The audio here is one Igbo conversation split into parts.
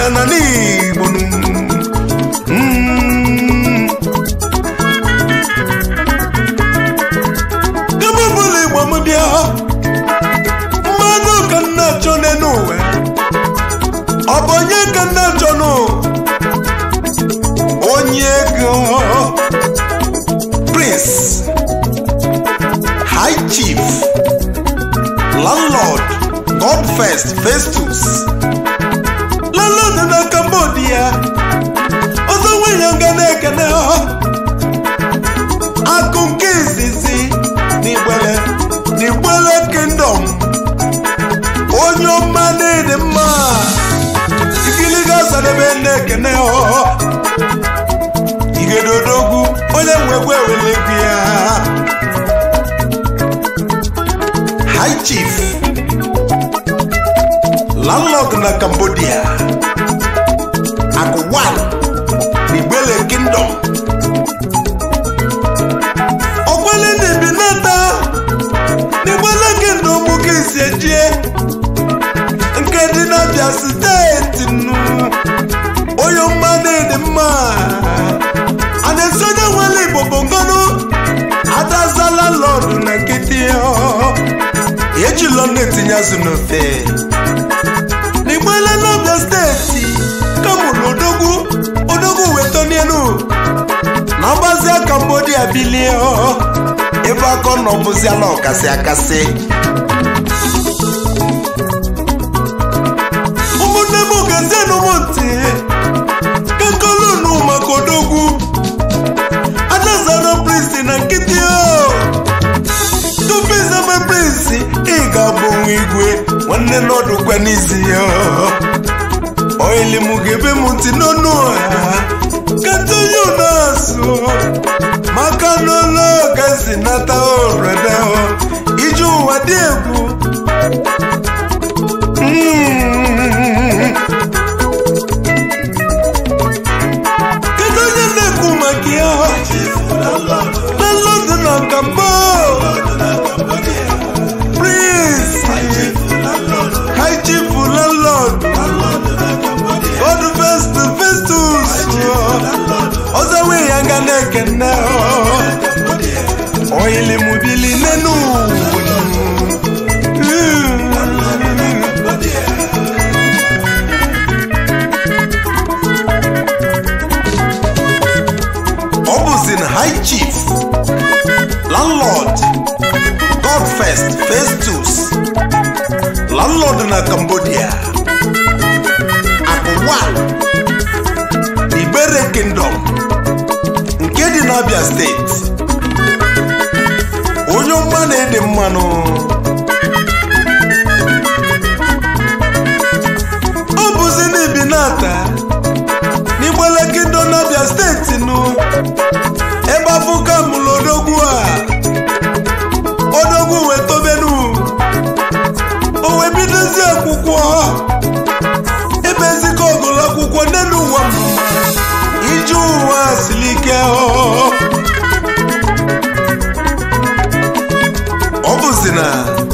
ya na n'igbo Mm. Ebe ọbụla igbo m bịa mmanụ ka m na-achọ n'elu ụwa ọ bụ onye ka m na-achọ nụ onye ego prince high chief landlord god first festus landlord na cambodia ọzọ nwunye nga na-ekene akụ nke izizi n'igbele n'igbele kingdom onye ọma na-ede mma ikiliga sadebe na-ekene igedodogwu onye nwegwu ewelekwu ya high chief landlord na cambodia akụwan n'igbele kingdom ọkwale na-ebi nata n'igbele kingdom ka esi ejie nke dị n'abịa steeti nnu onye mma na-ede mma a na-esi onye nwere igbo bụ ngọnụ adazala lọdụ na nkịtị ejilọ na-etinye azụ n'ofe n'igbele n'abịa steeti kamụrụ odogwu odogwu wetonienu na ọgbazia kambodia bilie ebe akọ nọ bụziala ọkasị akasị ụmụnne m gazienụ m ntị kakolunu maka odogwu adazara prinsi na nkịtị o tupu izeme prinsi ị ga-abụ nwa igwe nwanne n'ọdụkwa n'isi ya oili m ga-ebe m ntị n'ọnụ ha katonye na-asụ maka n'ụlọ gazi nata orede ije ụwa dị egwu Mm. kedu onye na-ekwu maka ya na london na kambo prince high chief landlord god first festus ọzọ wee ya nga na-ekene oyilimubili nenu ọ bụzi na high chief landlord god first festus landlord na cambodia akụwa ibere kingdom nke dị n'abia steeti onye ọma na-ede mmanụ ọ bụzi n'ibi nata n'igbele kingdom n'abia steeti nụ ebe afụka mụrụ odogwu a odogwu wee tobenu o wee bidozi akwụkwọ ebe ezikọ ọgụlụ akwụkwọ n'elu ụwa m ije ụwa siri ike ọ ọ bụzi na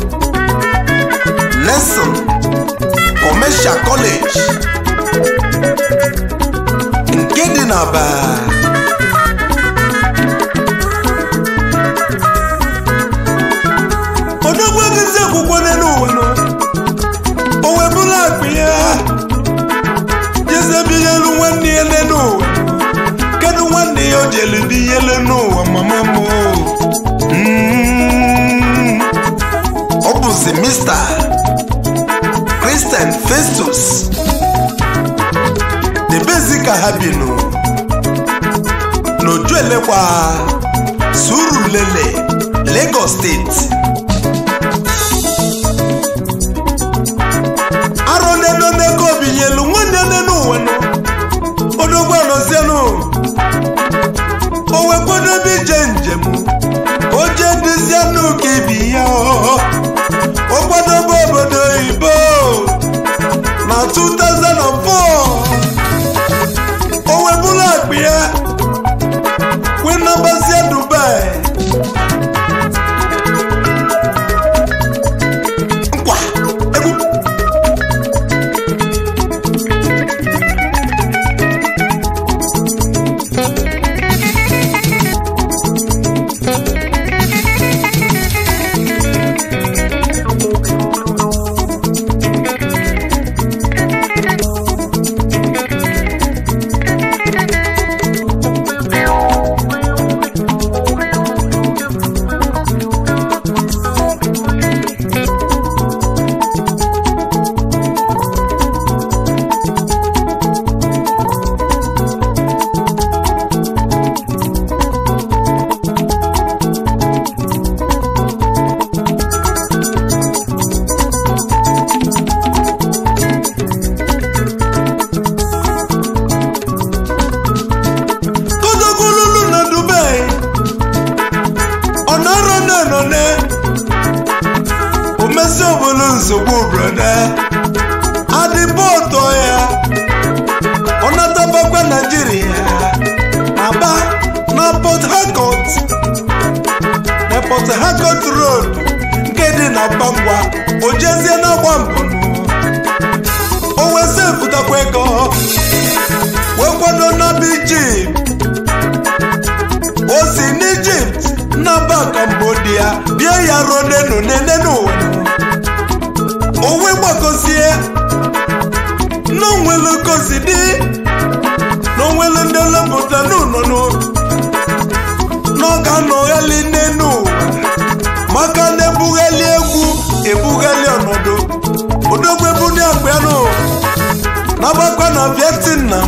Nelson Commercial College nke dị n'Aba odogwu egozi akwụkwọ n'elu ụwa nọ o wee bụrụ akpa ya jezebinyelu nwanne ya n'elu ụwa kedu nwanne ya o jelu bi yelu n'ụwa mama m Mm. ọ bụzi Mr. Christian Festus debezi ka ha binụ n'oju elekwa Surulere Lagos steeti arọ neno n'ego obinyelu nwanne nenu ụwa nọ odogwu anọzienụ o wee kwadobe ije njem o jee duzienụ ka ibi ya o kwadobe obodo oyibo na 2004 o wee bụrụ akpa ya wee nabazie Dubai nkwa egwu nsogbu brọda adịbọtọ ya ọ natabakwa naijiria aba na port harcourt na port harcourt road nke dị na bangwa o jezie n'agba mbụ o wesị pụtakwa ego wee kwado n'aba ijipt o si n'ijipt n'aba kambodia bịa ya ruo n'enu n'enenu owe gbagozie n'onwelu gosi dị n'onwelu ndị lepụta n'ụnọnụ n'ọga nọghali n'enu maka na ebughali egwu ebughali ọnọdụ odogwu ebuni akpịanụ n'agbakwa na vietnam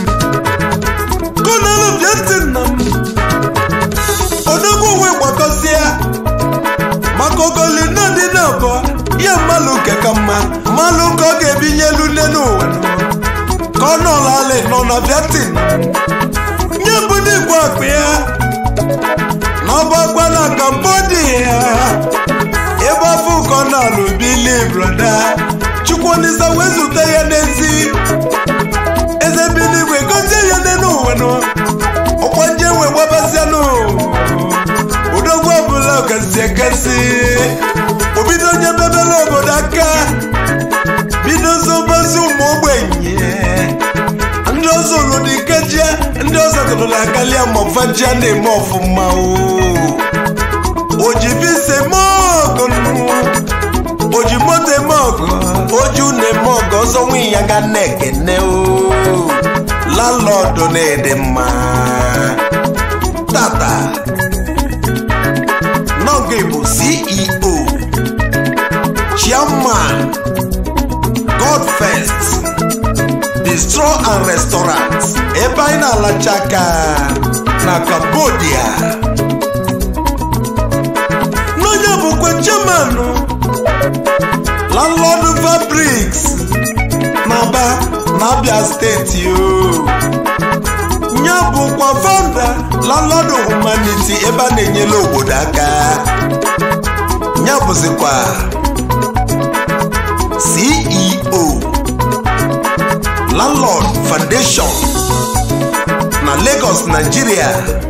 konelu vietnam odogwu onwe gbakọzie maka ogoli nnadị na-abọ ihe mmalụ nke ka mma mmalụ ka ọ ga-ebinye elu nne n'ụwa ka ọ nọlalị nọ na vietnam nye bụ n'igwe akpa ya na ọgbakwa na cambodia ebe afọ ụkọ na-alụ bili brọda chukwunisa wee zute ya n'ezi eze biligwe gozie ya n'elu ụwa nọ ọkwa nje wee gbabazianụ odogwu ọbụla gasị egasị obido onye bebere obodo aka bido zobazi ụmụ ogbenye ndị ọzọ lụrụ ikejia ndị ọzọ gụrụla akalia mọfajia na-eme ọfụma o ji visa eme ọgụ o ji moto eme ọgụ oju na-eme ọgụ ọzọ nwunye ya ga na-ekene o landlọdụ na-ede mma tata Nọgị bụ CEO Chairman Godfest Bistro and Restaurant ebe anyị na-alacha aka na Cambodia n'onye bụkwa chairman Landlord Fabrics n'Aba n'Abia steeti o ya bụkwa founder Landlord Humanity ebe a na-enyere obodo aka ya bụzikwa CEO Landlord Foundation na Lagos Nigeria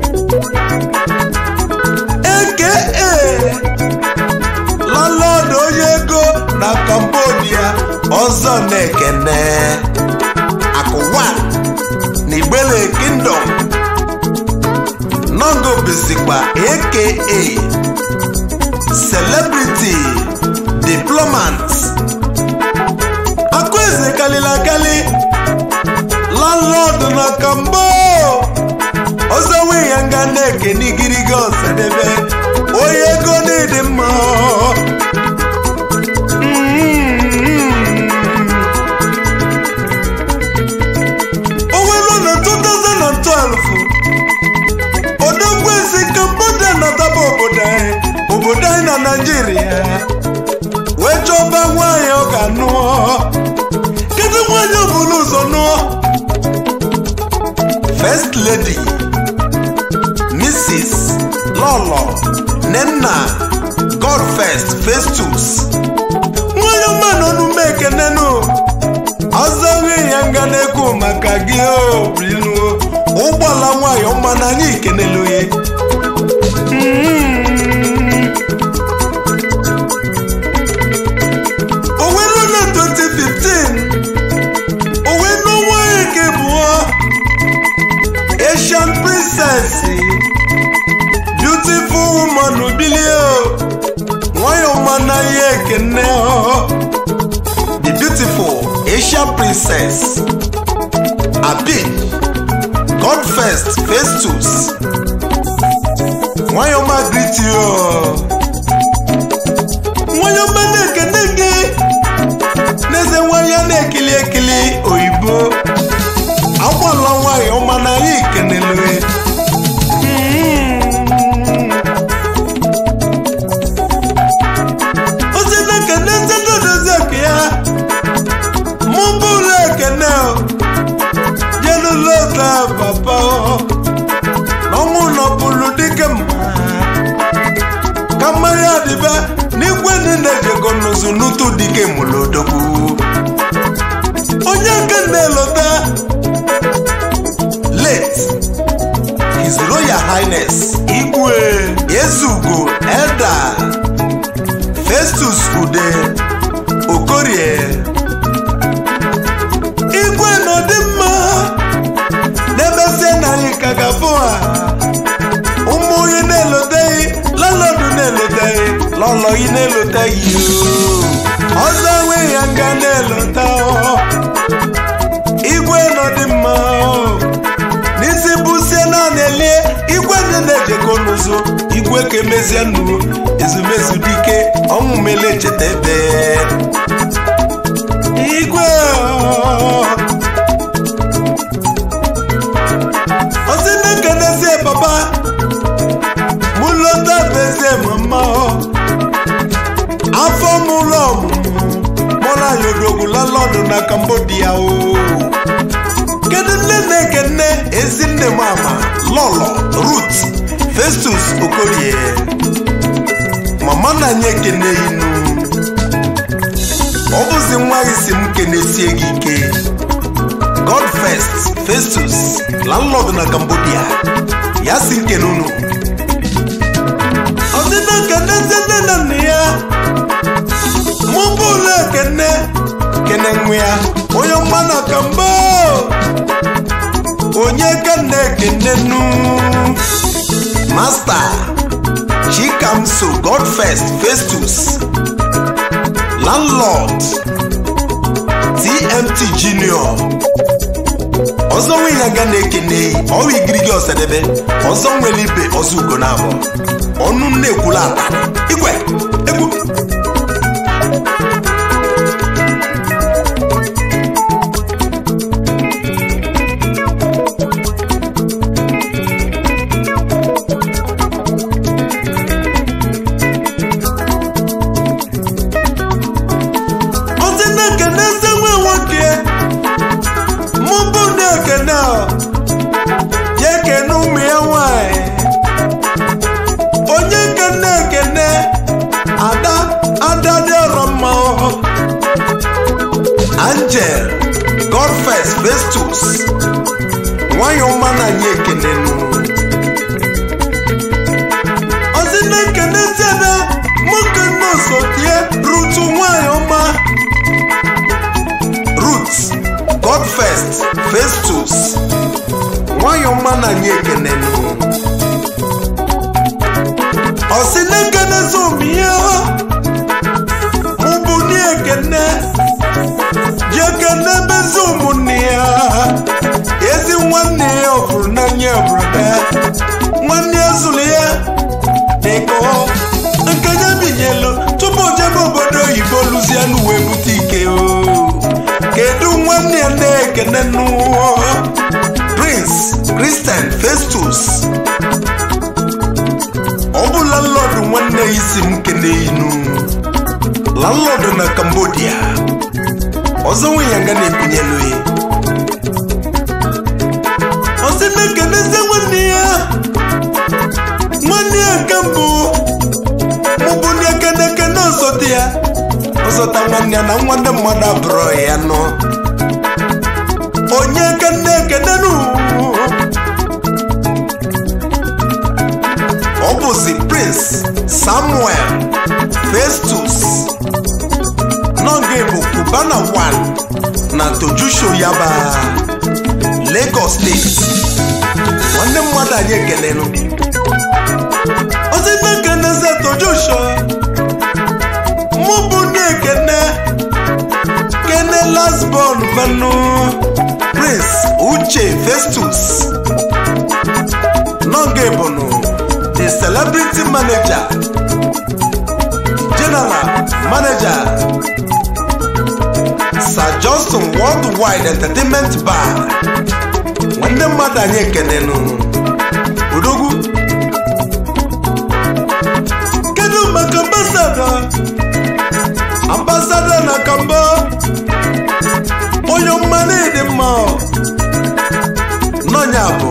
aka Landlord onye ego na Cambodia ọzọ na-ekene akụwa na Igbele Kingdom Nongo bizikwa aka Celebrity Diplomat Akụeze kalili akali Landlord na Kambo ọzọ nwe ya nga na-ekene igiriga ọsadebe onye ego na-ịdị mma o were na 2012 odogwu ezi Cambodia nataba obodo anyị obodo anyị na Naịjirịa wee chọba nwaanyị ọ ga-anụọ kedu nwaanyị ọ bụla ụzọ nụọ First Lady Mrs. Lolo Nenna Godfest Festus nwanyị ọma nọ n'ume ekenenụ ọzọ nwe ya nga na-ekwu maka gị obrinu ụgbọala nwanyị ọma na anyị ikenelu ya o were na 2015 o wee nụ nwanyị nke bụọ Asian princess beautiful woman bilie nwanyị ọma na ihe ekene the beautiful Asian princess Abi Godfest Festus nwanyị ọma greet you nwanyị ọma na-ekene gị n'eze nwanyị a na-ekili ekili oyibo agbala nwanyị ọma na anyị kenelu ozi na-ekene ndị dodozi oke ya mụ bụ ụlọ ekene jelulota papa ọnwụ nọbụlụ dike mma ka mmanya dịbe n'igwe niile jego n'ụzụ n'utu dike mụlodogwu onye nke na-elota late his royal highness igwe ezugo elda festus ude okorie igwe nọdị mma n'ebezie narị ka ga-abụ ha ụmụ onye na-eloteghị lọlọdụ na-eloteghị lọlọghị na-eloteghị ọzọ enweghị ya nga na-elota igwe nọdị mma n'isi bụsie naanị elie igwe ndị na-ejekọ n'ụzọ igwe ka emezie nnu ezumezu dike ọnwụ mele cheta ebe igwe ọsị na-ekenezie papa mụ lọta bezie mama afọ mụlọ ọmụmụ mụla yodogwu lalọdụ na cambodia o kedu nne na-ekene ezi nne m ama lọlọ rut festus okorie mama na anyị ekene inu ọ bụzi nwa gị si m kenesie gị ike god first festus landlord na cambodia ya si nkene unu ọdịna kene nne na nna ya mụ bụ ụlọ ekene kene nwa ya onye mma na kambo onye ka na-ekene nu masta chikamso god first festus landlord tmt junior ọzọ nwe ya ga na-ekene ọwa igirigi ọsadebe ọzọ nwere ibe ọzọ ugo na abụọ ọnụ na-ekwula ata igwe egwu ọsị na-ekene eze nwe nwoke mụ bụ na-ekene ọ ya ekene ụmụ ya nwanyị onye nke na-ekene ada ada dị ọrọ mma ọ. angel godfest festus nwanyị ọma na anyị ekene nụ ọsị na-ekene tiebe mụ kene osotie rutu nwanyị ọma rut godfest festus nwanyị ọma na anyị ekene nụ ọsị na-ekene zomiya mụ bụ ni ekene ji ekene bezi ụmụnne ya ezi nwanne ya ọ fụrụ n'anya obodo nwanne ya zụrụ ya dịka nke ya binyelu tupu o jebe obodo oyibo luzianụ wee bute ike o kedu nwanne ya na-ekene nụọ prince christian festus ọ bụ landlord nwanne ya isi m kene inu landlord na cambodia ọzọ nwe ya nga na-ebinyelu ya ọsị na-ekenezi nwanne ya nwanne ya nke mbụ mụbụ ndị ekenekene ọzọta ya ọzọta nwanne ya na nwanne mmadụ abụrụ ya nọ onye kene ekenenu ọ bụzi prince samuel festus n'oge bụ cubana 1 na tojusho yaba lagos steeti nwanne mmadụ anyị ekelenu ozi na-ekene ze tojusho mụ bụ ndị ekene kene lasbon manu prince uche festus n'oge bụnụ the celebrity manager general manager sir johnson worldwide entertainment bar nwanne mmadụ anyị ekenenụ odogwu kedu maka ambasada ambasada na kamba onye mmanụ dị mma n'ọnya bụ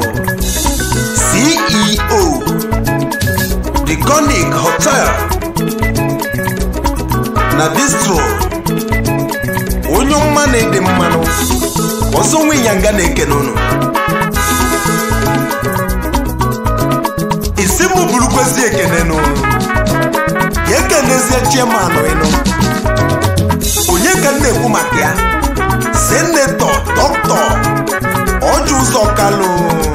ceo the conic hotel na bistro onye ọma na-ede mmanụ ọzọ nwe ịnyanga na-ekene unu isi mụ burukwezi ekene n'ụlọ ya ekenezie chairman ịnụ onye ka m na-ekwu maka ya senetọ dọkịta ọjụ ụzọ kalụ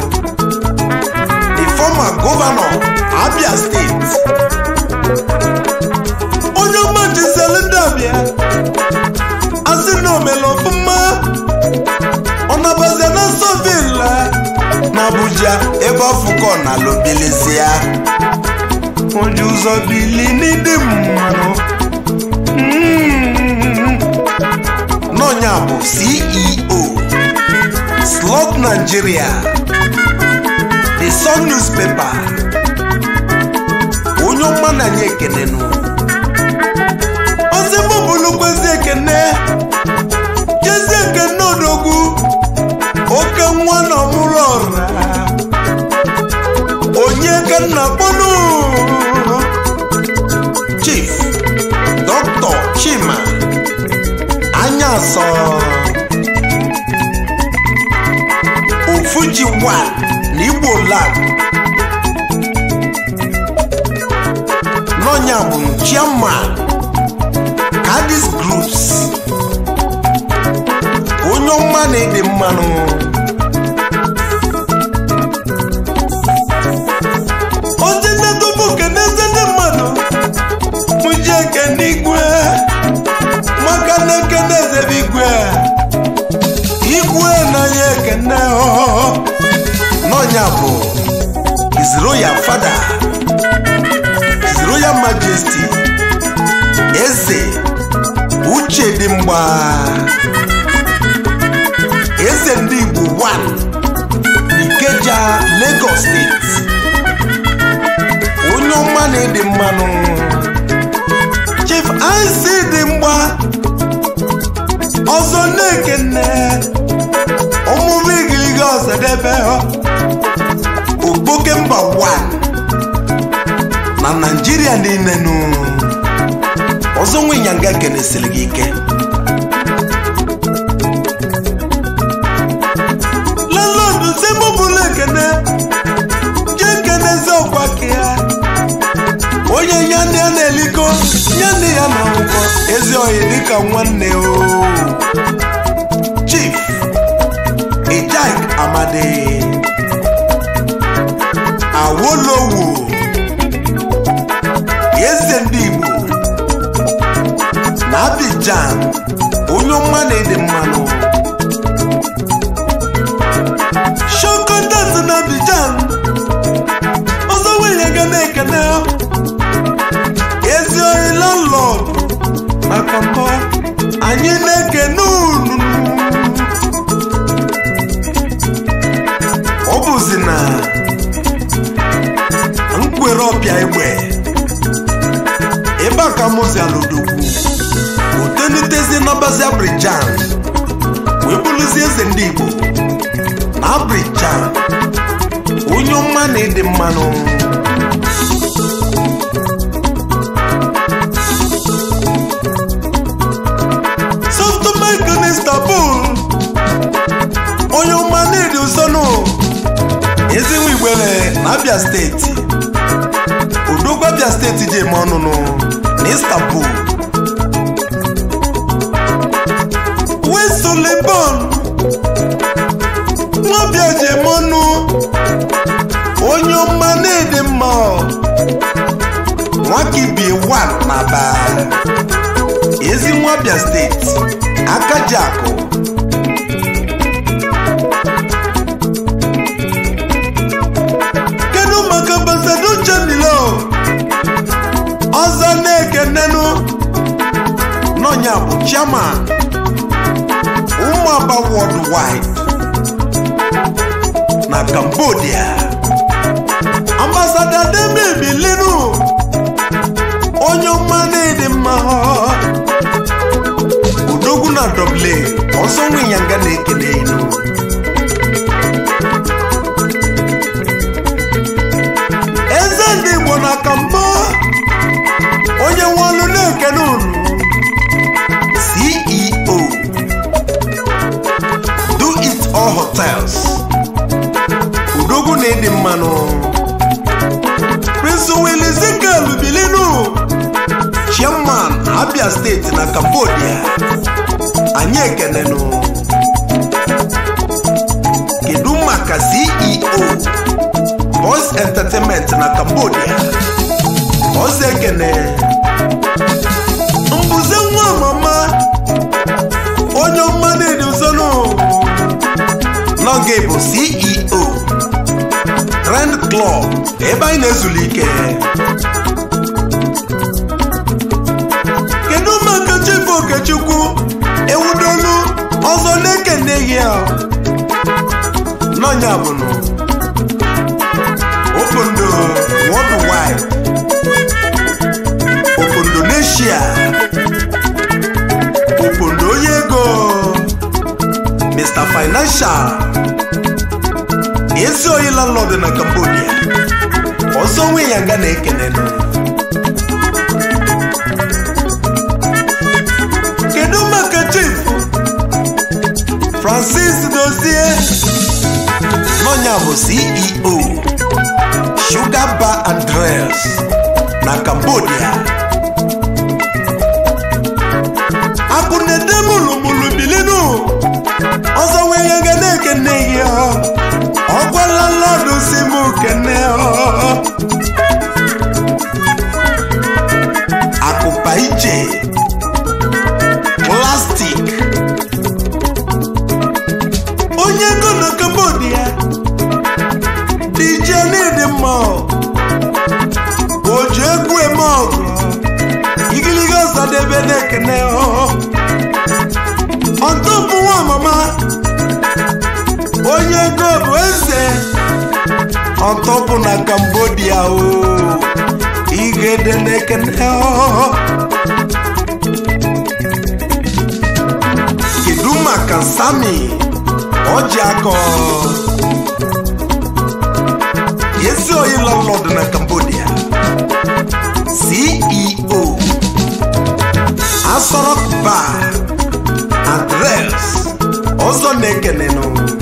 the former governor abia steeti onye ọma jizeli ndabịa asị na omele ọfụma ọ nabazia na sovila na abuja ebe ọfụkọ na lobilizia onye ụzọ bili n'ịdị mmanụ Mm. n'ọnya bụ ceo slot nigeria the sun newspaper onye ọma na anyị ekenenụ ozi mụ bụlụkwezi ekene jezi ekene odogwu oke nwa na ọmụrụ ọra onye ka nna kpọnụ chief dr chima anya asọ ofuji wa na igbo lab n'ọnya bụ chairman cadis groups onye ọma na-ede mmanụ ozi nnedobe keneze ndị mmadụ mụji ekene igwe maka na ekene ezebe igwe igwe na ya ekene ọhụhụ n'ọnya bụ his royal father his royal majesty eze uche dị mgba eze ndị igbo 1 n'ikeja lagos steeti onye ọma na-ede mmanụ chief ic dị mgba ọzọ na-ekene ọmụmụ igiliga ọzọdebe okpoke mba 1 na naijiria niile nụ ọzọ nwe ịnyanga kenesiri gị ike lalọdụ semobụla ekene je kenezi ọkwa ka ya onye ya ndị ya na-eliko ya ndị ya na akwụkwọ ezi oyi dịka nwanne o chief ijak amadi awolowo eze ndị igbo na Abidjan onye ọma na-ede mmanụ shokotas na Abidjan ọzọ nwunye ga na-ekene ezi oyi landlord maka mbọ anyị na-ekene unu ọ bụzi na nkwere ọpịa egbe ebe a ka mụzi alodogwu otenitezi n'ọbazi Abidjan wee bụrụzi eze ndị Igbo na Abidjan onye ọma na-ede mmanụ sọftụmaịkụ na Istanbul onye ọma na-ede usonu ezinwe igbere na Abia steeti odogwu Abia steeti ji eme ọnụnụ na Istanbul wesolebon nwabịa ji eme ọnụ onye ọma na-ede mma nwakibie 1 na aba ezi nwabịa steeti akajiakụ kedu maka ambasado chanilo ọzọ na-ekenenu n'ọnya bụ chairman ụmụaba worldwide na cambodia ambasada demebi lenu onye ọma na-ede mma odogwu na dublin ọsọ nwe ịnyanga na-ekele inu eze ndị igbo na kambọ onye nwe ọlụ na-ekene unu hotels udogwu na ịdị mmanụ prince willie zikel bilinu chairman abia steeti na cambodia anyị ekenenụ kedu maka ceo boys entertainment na cambodia ọzọ ekene mbuze nwa mama onye ọma na-eduzonu n'oge bụ ceo trend club ebe anyị na-ezuli ike kedu maka chifu okechukwu ewudolu ọzọ na-ekeneghị ya n'ọnya bụnụ obodo worldwide obodo n'eshia obodo onye ego mr financial ezi oyi landlord na cambodia ọzọ nwe ya nga na-ekenenụ kedu maka chief francis dozie n'ọnya bụ ceo sugar bar and drills na cambodia akụnede mụlụmụlụ bilinu ọzọ nwee ihe ga na-ekene gị ọ gwala lọdụ si m kene akụpa ije plastik onye ego na cambodia dj n'ịdị mma o ji egwu eme ọgụ igiliga ọsadebe na-ekene ọtọpụ nwa mama onye ego bụ eze ọtọpụ na cambodia o igede na-ekene kedu maka sami ọji akọ ezi oyi landlord na cambodia ceo asorok bar adres ọzọ na-ekenenụ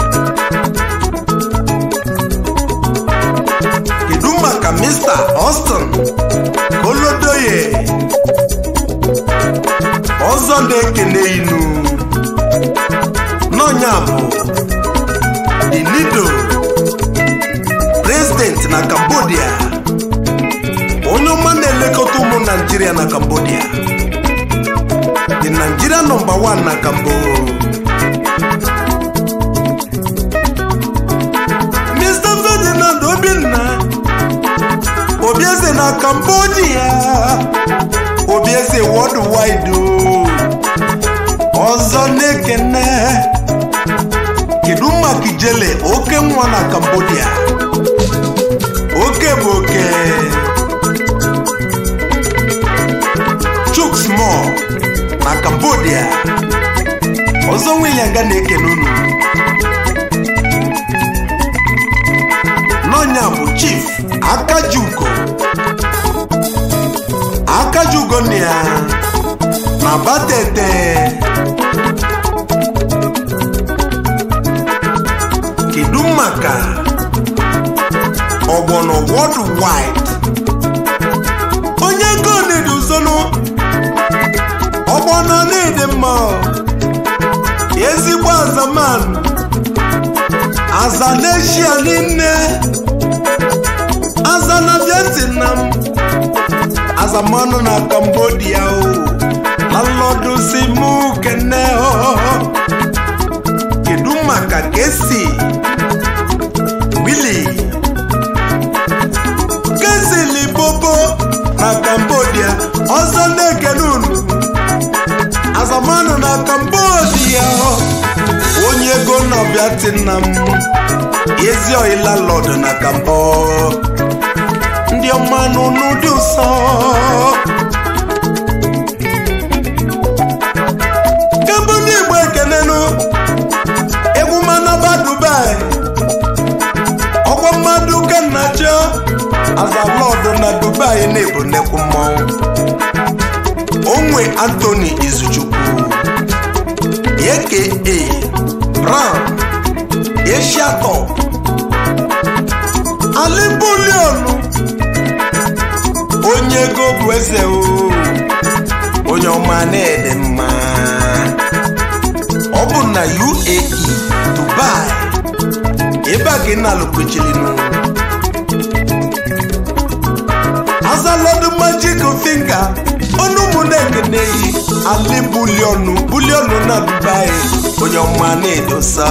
kedu maka mr austin kolodoye ọzọ na-ekene inu n'ọnya bụ inido president na cambodia onye ọma na-elekọta ụmụ naijiria na cambodia the nigeria number one na cambo mr ferdinand obinna obieze na cambodia obieze worldwide o ọzọ na-ekene kedu maka ijele oke nwa na cambodia oke bụ oke chuk small na cambodia ọzọ nweyanga na-ekene unu n'ọnya bụ chief akajugo akajugo na ya na batete kedu maka ọgbọnọ worldwide onye gonedi uzonu ọgbọnọ na-ede mma ezigbo azaman aza n'eshia niile aza na vietnam azamanụ na cambodia o lalọdụ si mụ kene o kedu maka kesi wili kesi libobo na cambodia ọzọ na-ekene unu azamanụ na cambodia onye ego na vietnam ezi oila lọd na kambo ndị ọma n'ụnụ dị ụsọ kemgbe ndị igbo ekenenu egwu manaba dubai ọkwa mmadụ kennacho azalọdụ na dubai na-ebu nnekwu mmọnwụ onwe antoni izuchukwu aka brown Asia top alibulionu onye ego bụ eze o onye ọma na-ede mma ọ bụ na UAE Dubai ebe a ka ị na-alụkwechilinu azalodu magic finger ọnụ ụmụnne ekeneyi ali bulionu bulionu na Dubai onye ọma na-edosa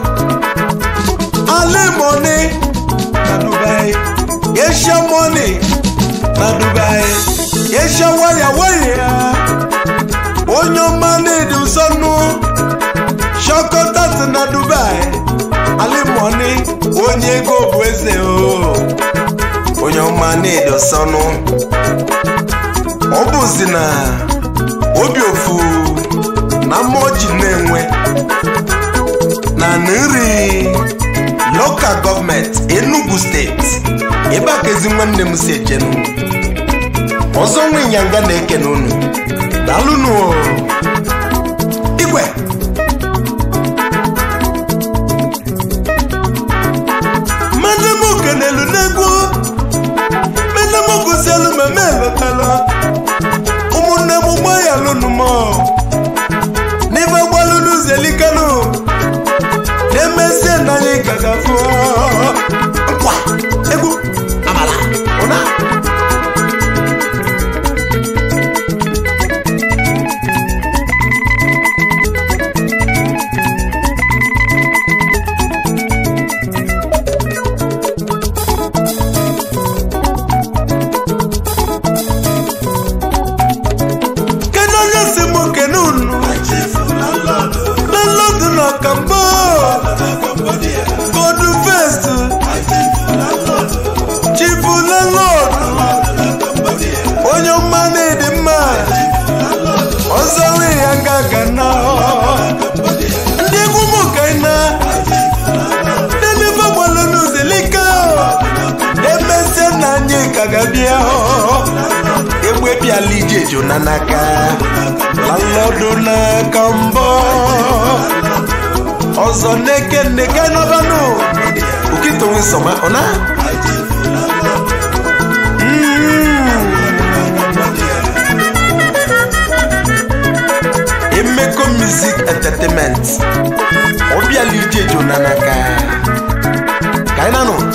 ali money na Dubai Asia money na Dubai Asia waya waya onye ọma na-edosonu shokotat na Dubai ali money onye ego bụ eze o onye ọma na-edosonu ọ bụzi na obi ofu na mmụọ ji na-enwe na nri lokal gọọmenti Enugu steeti ebe a ka ezi nwanne m si ejenu ọzọ nwa ịnyanga na-ekene unu daalụnụ igwe mmadụ m kenelu n'egwu mmadụ m gụzielu meme eletala ụmụnne m gba ya lụnụ m n'ife gbalụ n'ụzọ elikanu na-emezie na anyị ka gafụ nkwa egwu amala ụna kedu onye si m kene unu lelọdụ na kambo godu fest chifu lelọdụ onye ọma na-edi mma ọzọ nwe ya nga ga na ndị egwu m ka ị na ndị n'ife gbalụ n'uzelika emesie na anyị ka ga-abịa egbe bịala ije jona n'aka lalọdụ n'aka mbọ ọzọ n'eke nneke n'ọbanụ okito nsọma ọna emeko music entertainment ọ bịala ije jona n'aka ka anyị na-anụ